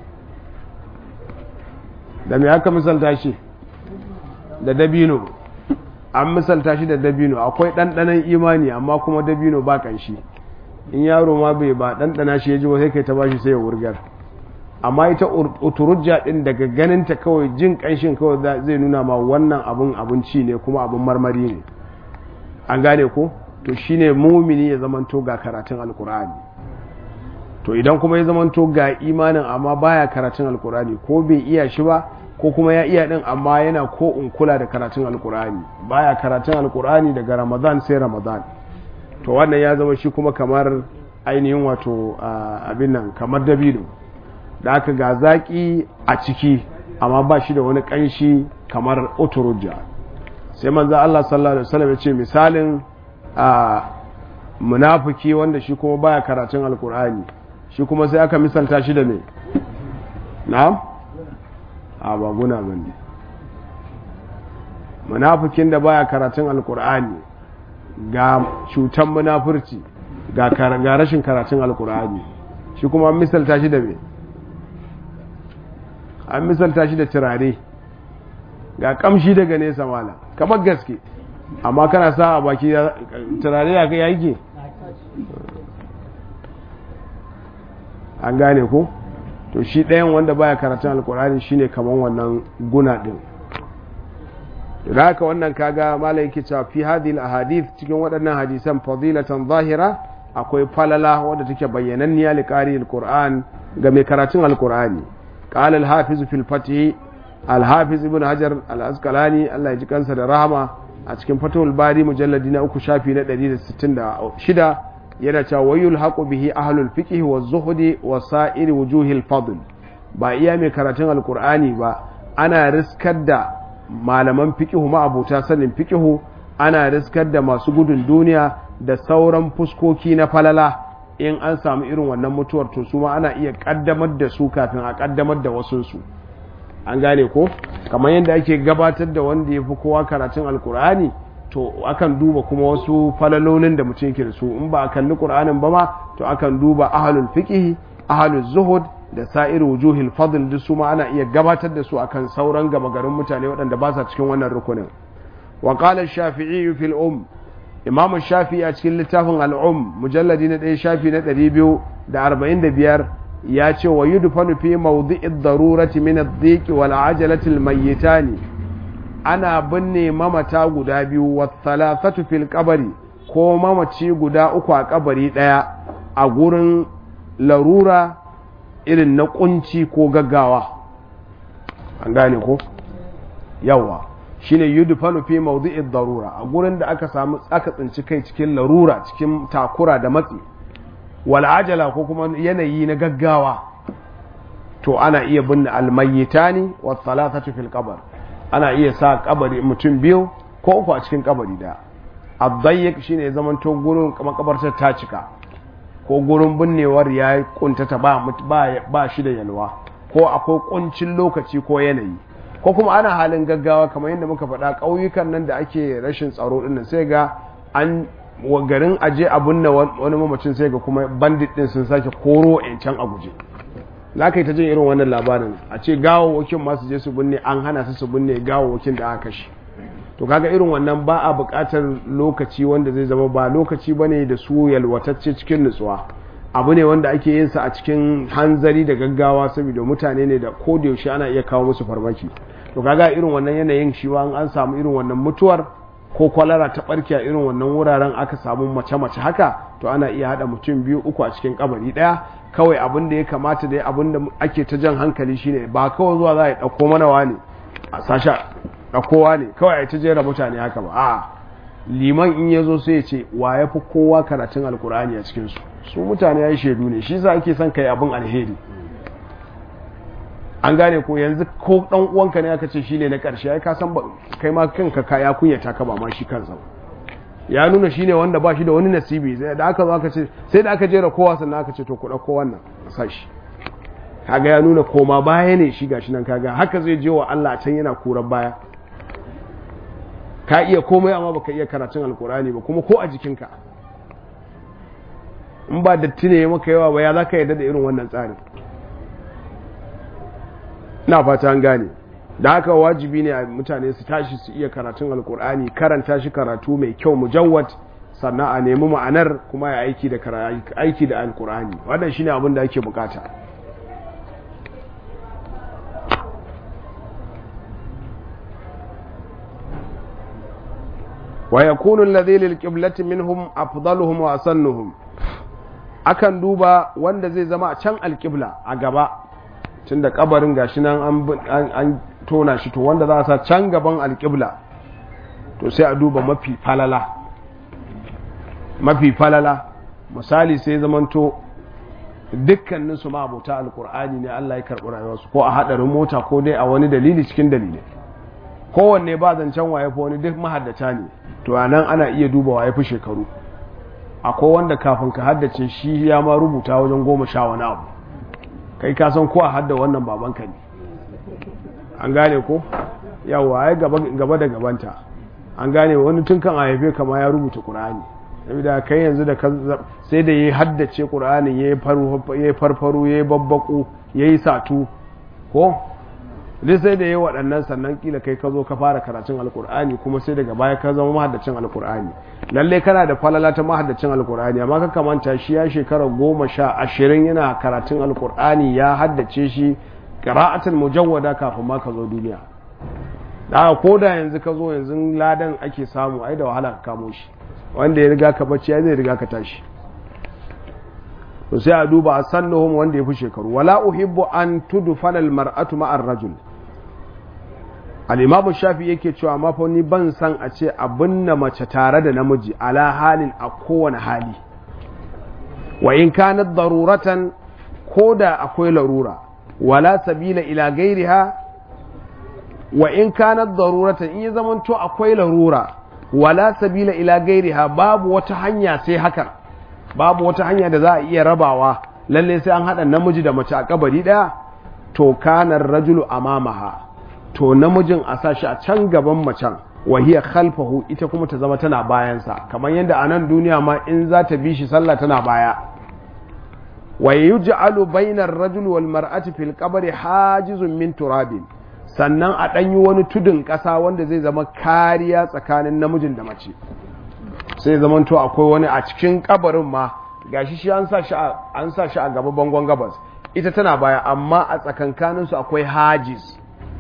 da me aka misalta shi da dabino an misalta shi da dabino akwai ɗanɗanon imani amma kuma dabino ba ƙanshi in yaro ma bai ba ɗanɗana shi ya ji ba sai kai ta bashi sai ya wurgar amma ita uturujja ɗin daga ganinta kawai jin ƙanshin kawai zai nuna ma wannan abun abinci ne kuma abun marmari ne an gane ko to shine mumini ya zamanto ga karatun alkur'ani to idan kuma ya zamanto ga imanin amma baya karatun alkur'ani ko bai iya shi ba ko kuma ya iya din amma yana ko in kula da karatun alkur'ani baya karatun alkur'ani daga ramadan sai ramadan to wannan ya zama shi kuma kamar ainihin wato abin nan kamar dabino da aka ga zaki a ciki amma ba shi da wani kanshi kamar oturujja sai manzo Allah sallallahu alaihi wasallam ya ce misalin munafiki wanda shi kuma baya karatun alkur'ani shi kuma sai aka misalta shi da me na'am a ba guna ba ne munafikin da baya karatun alkur'ani ga cutan munafurci ga rashin karatun alkur'ani shi kuma an misalta shi da me an misalta shi da turare ga kamshi daga nesa mala kamar gaske amma kana sa a baki turare ya kai yake an gane ko? to shi ɗayan wanda baya karatun alkur'ani shine kaman wannan guna ɗin da haka wannan kaga malai yake cewa fi hadhihi ahadith cikin waɗannan hadisan fadilatan zahira akwai falala wadda take bayyananniya li qari alquran ga mai karatun alkur'ani qala al-hafiz fil fath al-hafiz ibn hajar al-asqalani Allah ya ji kansa da rahama a cikin fatul bari mujalladi na uku shafi na 166 yana cewa wayul haqu bihi ahlul fiqh wa zuhdi wa sa'ir wujuhil fadl ba iya mai karatun alqur'ani ba ana riskar da malaman fiqh ma abota sanin fiqh ana riskar da masu gudun duniya da sauran fuskoki na falala in an samu irin wannan mutuwar to su ma ana iya kaddamar da su kafin a kaddamar da wasu su an gane ko kamar yadda ake gabatar da wanda ya fi kowa karatun alkur'ani to akan duba kuma wasu falalolin da mutum yake da su in ba a kalli qur'anin ba ma to akan duba ahlul fiqh ahlul zuhud da sa'ir wujuhil fadl duk su ma ana iya gabatar da su akan sauran gama garin mutane waɗanda ba sa cikin wannan rukunin wa qala ash-shafi'i fil um imam shafi'i a cikin littafin al-um mujalladi na 1 shafi na 245 ya ce wa yudfanu fi mawdi'id darurati min ad-dhiq wal ajalati al-mayyitani ana binne mamata guda biyu wa thalathatu fil qabri ko mamaci guda uku a kabari daya a gurin larura irin na kunci ko gaggawa an gane ko yawa shine yudfanu fi mawdi'id darura a gurin da aka samu aka tsinci kai cikin larura cikin takura da matsi wal ajala ko kuma yanayi na gaggawa to ana iya binne almayyitani wa thalathatu fil qabr ana iya sa kabari mutum biyu ko uku a cikin kabari da abdayyik shine zaman to gurin makabartar ta cika ko gurin binnewar ya kuntata ba ba shi da yalwa ko akwai kuncin lokaci ko yanayi ko kuma ana halin gaggawa kamar yadda muka faɗa ƙauyukan nan da ake rashin tsaro ɗin sai ga an garin aje abun na wani mamacin sai ga kuma bandit ɗin sun sake koro can a guje za ka yi ta jin irin wannan labarin a ce gawawwakin masu je su binne an hana su su binne gawawwakin da aka kashe to kaga irin wannan ba a buƙatar lokaci wanda zai zama ba lokaci ba ne da su yalwatacce cikin nutsuwa abu ne wanda ake yin sa a cikin hanzari da gaggawa saboda mutane ne da ko da yaushe ana iya kawo musu farmaki to kaga irin wannan yanayin shi an an samu irin wannan mutuwar ko kwalara ta barke a irin wannan wuraren aka samu mace-mace haka to ana iya hada mutum biyu uku a cikin kabari daya kawai abin da ya kamata da abin da ake ta jan hankali shine ba kawai zuwa za a yi ɗauko mana wani a sasha ɗaukowa ne kawai a yi ta jera mutane haka ba a liman in ya zo sai ya ce wa ya fi kowa karatun alkur'ani a cikinsu su mutane ya yi shaidu ne shi za ake son kai abin alheri an gane ko yanzu ko dan uwanka ne aka ce shine na karshe ai ka san kai ma kanka ka ya kunyata ka ba ma shi kansa ya nuna shine wanda ba shi da wani nasibi sai da aka zo aka ce sai da aka jera kowa sannan aka ce to ku dauko wannan sashi kaga ya nuna koma baya ne shi gashi nan kaga haka zai je wa Allah can yana kuran baya ka iya komai amma baka iya karatun alkurani ba kuma ko a jikinka in ba datti ne maka yawa ba ya zaka yarda da irin wannan tsarin na fata an gane da haka wajibi ne a mutane su tashi su iya karatun alkur'ani karanta shi karatu mai kyau mujawwad sannan a nemi ma'anar kuma ya aiki da aiki da alkur'ani wannan shine abin da ake bukata wa yakunu alladhi lil qiblati minhum afdaluhum wa asannuhum akan duba wanda zai zama a can alqibla a gaba tun da kabarin gashi nan an tona shi to wanda za a sa can gaban alƙibla to sai a duba mafi falala mafi falala misali sai zamanto dukkanin su ma'abuta alkur'ani ne Allah ya karɓi rayuwarsu ko a haɗarin mota ko dai a wani dalili cikin dalilai kowanne ba zancen waye fa wani duk mahaddata ne to a nan ana iya duba waye fi shekaru akwai wanda kafin ka haddace shi ya ma rubuta wajen goma sha wani abu kai ka san ko a hadda wannan babanka ne an gane ko yawa ai gaba da gabanta an gane wani tun kan a haife kama ya rubuta qur'ani saboda kai yanzu da sai da yayi haddace qur'ani yayi yayi farfaru yayi babbaku yayi satu ko duk sai da yayi waɗannan sannan kila kai ka zo ka fara karatun alqur'ani kuma sai daga baya ka zama mahaddacin alqur'ani lalle kana da falala ta mahaddacin alqur'ani amma ka kamanta shi ya shekara goma sha ashirin yana karatun alqur'ani ya haddace shi qira'atan mujawwada kafin ma ka zo duniya da ko da yanzu ka zo yanzu ladan ake samu ai da wahala ka kamo shi wanda ya riga ka bacci ya zai riga ka tashi to sai a duba a sannuhum wanda ya fi shekaru wala uhibbu an tudfana almar'atu ma'ar rajul al-imamu shafi yake cewa ma fa ni ban san a ce abinna mace tare da namiji ala halin a kowane hali wa in kanat daruratan koda akwai larura wala sabila ila gairiha wa in kanat daruratan in ya zamanto akwai larura wala sabila ila gairiha babu wata hanya sai hakan babu wata hanya da za a iya rabawa lalle sai an haɗa namiji da mace a kabari ɗaya to kanar rajulu amamaha to namijin a sa shi a can gaban macen wahiya khalfahu ita kuma ta zama tana bayansa kamar yadda a nan duniya ma in za ta bi shi sallah tana baya wa yuj'alu bainar rajul wal mar'ati fil qabri hajizun min turabin sannan a ɗanyi wani tudun ƙasa wanda zai zama kariya tsakanin namijin da mace sai zaman to akwai wani a cikin kabarin ma gashi shi an sa shi an sa shi a gaba bangon gabas ita tana baya amma a tsakankanin su akwai hajiz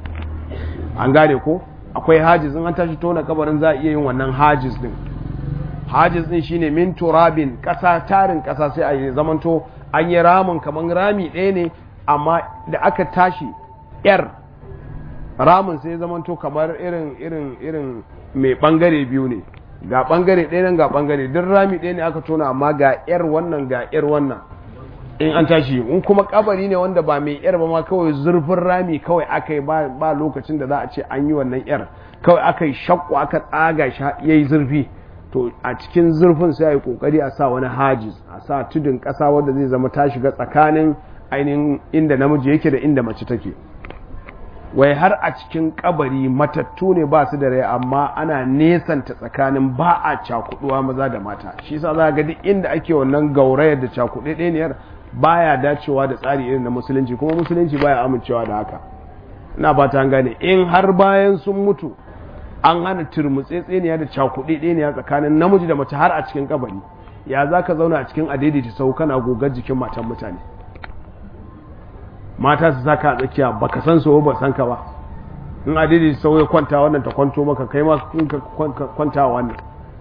an gane ko akwai hajiz in an tashi tona kabarin za a iya yin wannan hajiz din hajiz din shine min turabin kasa tarin kasa sai a yi zaman to an yi ramin kaman rami ɗaya ne amma da aka tashi yar ramin sai zaman to kamar irin irin irin mai bangare biyu ne ga bangare ɗaya nan ga bangare duk rami ɗaya ne aka tona amma ga yar wannan ga yar wannan in an tashi in kuma kabari ne wanda ba mai yar ba ma kawai zurfin rami kawai aka yi ba lokacin da za a ce an yi wannan yar kawai aka yi shakku aka tsaga shi ya yi zurfi to a cikin zurfin sai a yi kokari a sa wani hajiz a sa tudun ƙasa wanda zai zama ta shiga tsakanin ainihin inda namiji yake da inda mace take wai har a cikin kabari matattu ne ba su da rai amma ana nesanta tsakanin ba a cakuduwa maza da mata shi sa za ga duk inda ake wannan gaurayar da cakuɗe ɗaniyar baya dacewa da tsari irin na musulunci kuma musulunci baya amincewa da haka ina ba ta gane in har bayan sun mutu an hana turmutsetseniya da cakuɗe ɗaniya tsakanin namiji da mace har a cikin kabari ya za ka zauna a cikin adaidaita sau kana gogar jikin matan mutane mata su saka a tsakiya baka san su ba san ka ba in adidi sau ya kwanta wannan ta kwanto maka kai ma ka kwanta wannan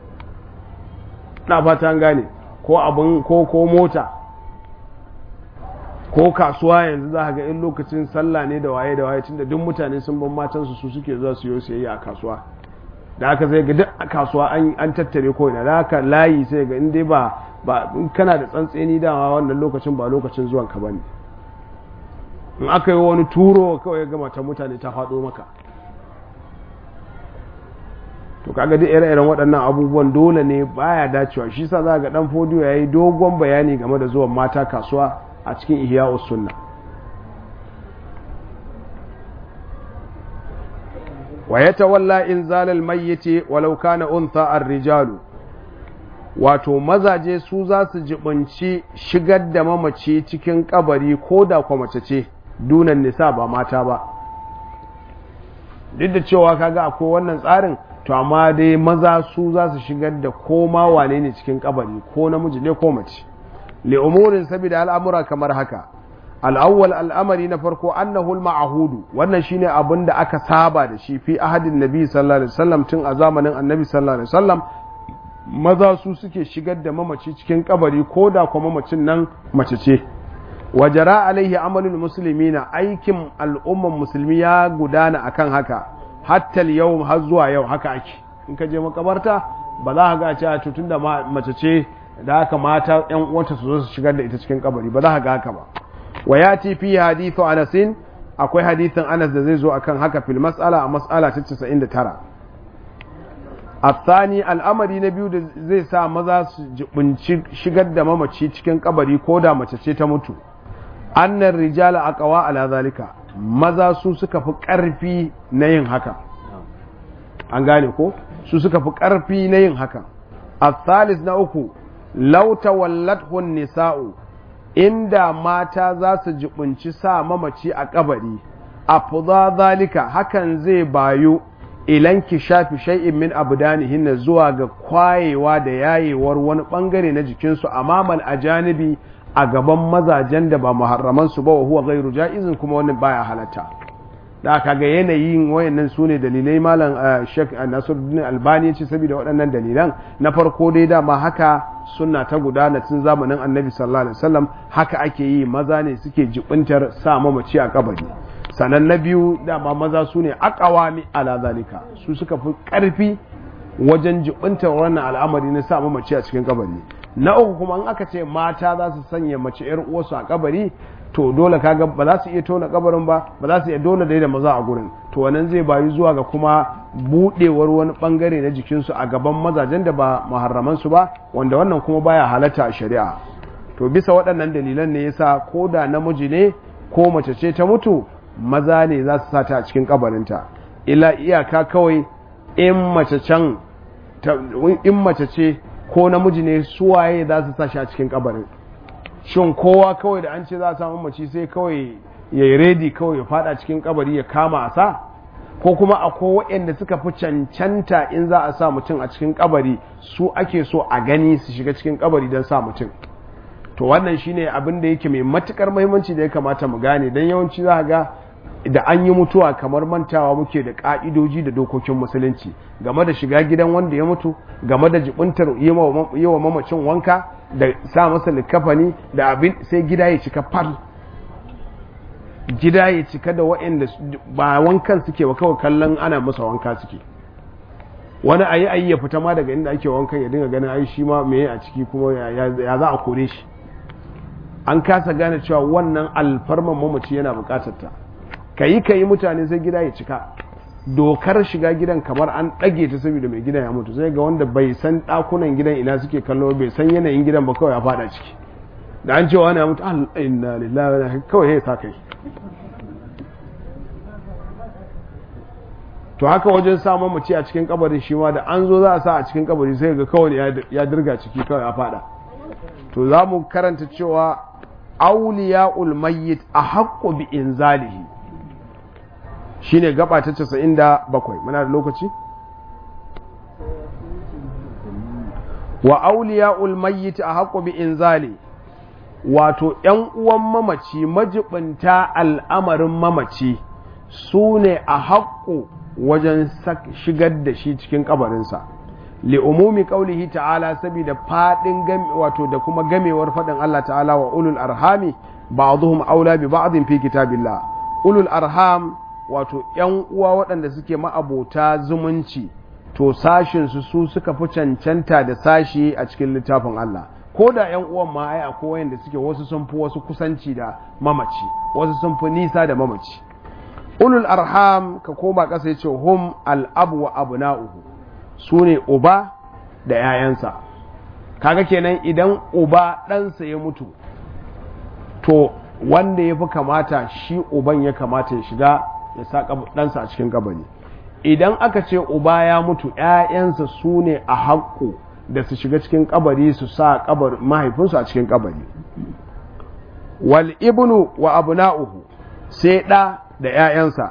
na fata an gane ko abin ko ko mota ko kasuwa yanzu za ga in lokacin sallah ne da waye da waye tunda duk mutane sun ban matansu su suke zuwa su yi sayayya a kasuwa da aka sai ga duk a kasuwa an tattare ko ina da haka layi sai ga in dai ba ba in kana da tsantseni dama wannan lokacin ba lokacin zuwan ka bane in aka yi wani turo kawai ya gama ta mutane ta faɗo maka to kaga duk ire-iren waɗannan abubuwan dole ne baya dacewa shi sa za ga dan fodiyo yayi dogon bayani game da zuwan mata kasuwa a cikin ihya'us sunna wa yatawalla inzalal mayyiti walau kana untha ar-rijalu wato mazaje su za su jibinci shigar da mamaci cikin kabari ko da kwa mace ce dunan nisa ba mata ba duk da cewa kaga akwai wannan tsarin to amma dai maza su za su shigar da koma wane ne cikin kabari ko namiji ne ko mace li umurin saboda al'amura kamar haka al'awwal al'amari na farko annahu al-ma'hudu wannan shine abin da aka saba da shi fi ahadin nabi sallallahu alaihi wasallam tun a zamanin annabi sallallahu alaihi wasallam maza su suke shigar da mamaci cikin kabari ko da kuma mamacin nan mace ce wajara alaihi amalul muslimina aikin al'umman musulmi ya gudana akan haka hatta yau har zuwa yau haka ake in ka je makabarta ba za ka ga cewa tutun da mace ce da haka mata yan uwanta su zo su shigar da ita cikin kabari ba za ka ga haka ba wa yati fi hadithu anasin akwai hadithin anas da zai zo akan haka fil mas'ala a mas'ala ta 99 الثاني al'amari na biyu da zai sa maza su jibinci shigar da mamaci cikin kabari ko da mace ce ta mutu annar rijala aqwa ala zalika maza su suka fi karfi na yin haka an gane ko su suka fi karfi na yin haka الثالث na uku law tawallathu nisa'u inda mata za su jibinci sa mamaci a kabari afdha zalika hakan zai bayu ilan ki shafi shay'in min abdanihinna zuwa ga kwayewa da yayewar wani bangare na jikinsu amamal ajanibi a gaban mazajen da ba muharraman su ba wa huwa ghairu jaizin kuma wannan baya halatta da aka ga yanayin wayannan su ne dalilai malam Sheikh Nasiruddin Albani ce saboda waɗannan dalilan na farko dai dama haka sunna ta gudana tun zamanin Annabi sallallahu alaihi wasallam haka ake yi maza ne suke jibintar sa mamaci a kabari sannan na biyu dama maza su ne akawami ala zalika su suka fi karfi wajen jibintar wannan al'amari na sa mamaci a cikin kabari na uku kuma in aka ce mata za su sanya mace yar uwarsu a kabari to dole kaga ba za su iya tona kabarin ba ba za su iya dole da maza a gurin to wannan zai bayu zuwa ga kuma budewar wani bangare na jikinsu a gaban mazajen da ba muharraman su ba wanda wannan kuma baya halatta a shari'a to bisa waɗannan dalilan ne yasa ko da namiji ne ko mace ce ta mutu maza ne za su sata a cikin kabarinta ila iyaka kawai in mace can in mace ce ko namiji ne suwaye za su sa shi a cikin kabarin shin kowa kawai da an ce za a samu mace sai kawai ya yi redi kawai ya fada cikin kabari ya kama a sa ko kuma akwai waɗanda suka fi cancanta in za a sa mutum a cikin kabari su ake so a gani su shiga cikin kabari don sa mutum to wannan shine abin da yake mai matukar muhimmanci da ya kamata mu gane don yawanci za ga da an yi mutuwa kamar mantawa muke da ka'idoji da dokokin musulunci game da shiga gidan wanda ya mutu game da jibuntar yi wa mamacin wanka da sa masa likafani da abin sai gida ya cika fal gida ya cika da waɗanda ba wankan suke ba kawai kallon ana masa wanka suke wani ayi ayi ya fita ma daga inda ake wankan ya dinga ganin ai shi ma me a ciki kuma ya za a kore shi an kasa gane cewa wannan alfarman mamaci yana bukatar ta kayi kayi mutane sai gida ya cika dokar shiga gidan kamar an ɗage ta saboda mai gidan ya mutu sai ga wanda bai san ɗakunan gidan ina suke kallo bai san yanayin gidan ba kawai ya fada ciki da an cewa wani ya mutu inna lillahi wa kawai ya sa kai to haka wajen samun mace a cikin kabarin shi ma da an zo za a sa a cikin kabari sai ga kawai ya dirga ciki kawai ya fada to za mu karanta cewa auliya'ul mayyit a haƙƙo bi inzalihi shine gaba ta 97 muna da lokaci wa auliya'ul mayyit a haƙƙo bi inzali wato ‘yan uwan mamaci majibinta al'amarin mamaci su ne a haƙƙo wajen shigar da shi cikin kabarinsa li umumi qaulihi ta'ala saboda fadin wato da kuma gamewar fadin Allah ta'ala wa ulul arhami ba'dhum aula bi ba'dhin fi kitabillah ulul arham wato yan uwa waɗanda suke ma'abota zumunci to sashin su su suka fi cancanta da sashi a cikin littafin Allah ko da yan uwan ma ai akwai wayanda suke wasu sun fi wasu kusanci da mamaci wasu sun fi nisa da mamaci ulul arham ka koma ƙasa ya ce hum al'abu wa abu na'uhu su ne uba da ‘ya'yansa kaga kenan idan uba ɗansa ya mutu to wanda ya fi kamata shi uban ya kamata ya shiga ya sa ɗansa a cikin kabari idan aka ce uba ya mutu ‘ya'yansa su ne a haƙƙo da su shiga cikin kabari su sa mahaifinsu a cikin kabari wal ibnu wa abu na'uhu sai ɗa da ‘ya'yansa,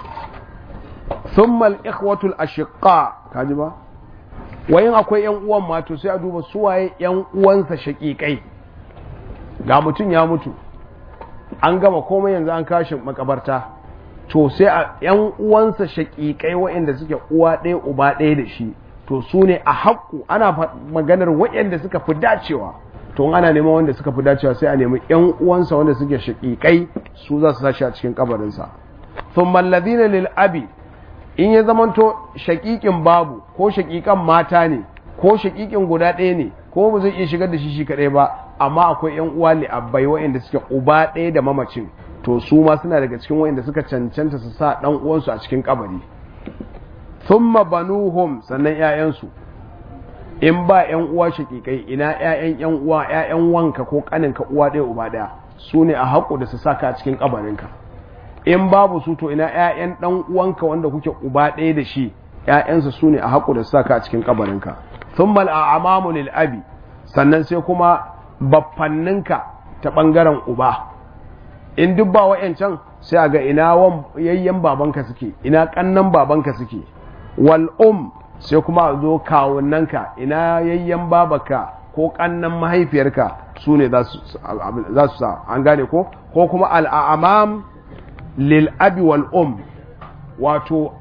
sun mal'ikwatul a shiƙa, kaji ba? Wayin akwai ‘yan uwan mato sai a duba suwaye ‘yan uwansa shaƙiƙai, ga mutum ya mutu, an gama komai yanzu an kashe makabarta, to sai a ‘yan uwansa shaƙiƙai waɗanda suke uwa ɗaya uba ɗaya da shi, to su ne a haƙƙu ana maganar waɗanda suka fi dacewa. to ana neman wanda suka fi dacewa sai a nemi yan uwansa wanda suke shaƙiƙai su za su sashi a cikin kabarinsa thumma alladhina lil abi in ya zamanto shaƙiƙin babu ko shaƙiƙan mata ne ko shaƙiƙin guda ɗaya ne ko ba zai iya shigar da shi shi kaɗai ba amma akwai yan uwa li abbai waɗanda suke uba ɗaya da mamacin to su ma suna daga cikin waɗanda suka cancanta su sa ɗan uwansu a cikin kabari thumma banuhum sannan 'ya'yansu in ba ‘yan uwa shakikai ina ‘ya'yan ‘yan uwa ‘ya'yan wanka ko ƙaninka uwa ɗaya uba ɗaya su ne a haƙo da su saka a cikin ƙabarinka in babu su to ina ‘ya'yan ɗan uwanka wanda kuke uba ɗaya da shi ‘ya'yansa su ne a haƙo da su saka a cikin ƙabarinka sun mal a amamu lil abi sannan sai kuma baffanninka ta ɓangaren uba in duk ba wa'yancan sai a ga ina yayyan babanka suke ina ƙannan babanka suke wal um sai kuma a zo kawunanka ina yayyan babaka ko kannan mahaifiyarka su ne za su sa an gane ko ko kuma al'amam lil abi wal um wato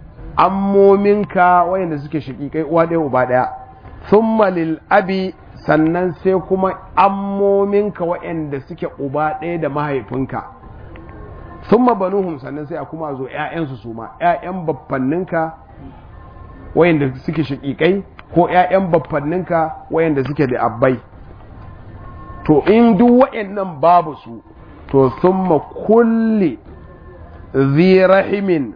ammominka wayanda suke shakikai uwa ɗaya uba ɗaya thumma lil abi sannan sai kuma ammominka wayanda suke uba ɗaya da mahaifinka thumma banuhum sannan sai a kuma zo ƴaƴansu su ma ƴaƴan baffanninka wayanda suke shakikai ko ƴaƴan baffanninka wayanda suke da abbai to in duk wayannan babu su to thumma kulli zi rahimin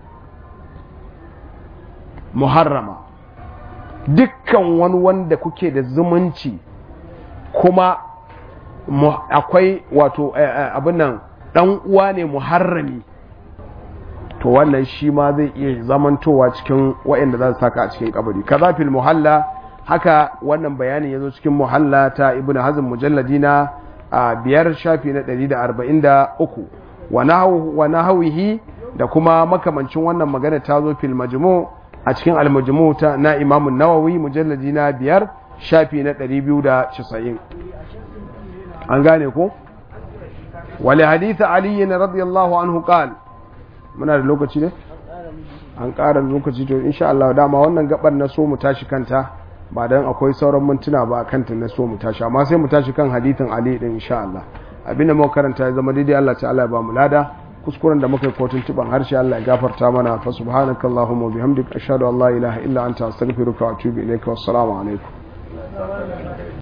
muharrama dukkan wani wanda kuke da zumunci kuma akwai wato abin nan dan uwa ne muharrami to wannan shi ma zai iya zamantowa cikin waɗanda za su saka a cikin kabari kaza fil muhalla haka wannan bayanin ya zo cikin muhalla ta ibnu hazm mujalladi na biyar shafi na 143 wa nahawihi da kuma makamancin wannan magana ta zo fil majmu a cikin al majmu ta na imamu nawawi mujalladi na biyar shafi na 290 an gane ko wali hadith ali radiyallahu anhu qala muna da lokaci ne an ƙara lokaci to insha Allah dama wannan gabar na so mu tashi kanta ba dan akwai sauran mintuna ba kanta na so mu tashi amma sai mu tashi kan hadithin Ali din insha Allah abinda muka karanta ya zama daidai Allah ta'ala ya ba mu lada kuskuren da muka yi kotun tuban harshe Allah ya gafarta mana fa subhanakallahumma wa bihamdika ashhadu an la ilaha illa anta astaghfiruka wa atubu ilaika wassalamu alaikum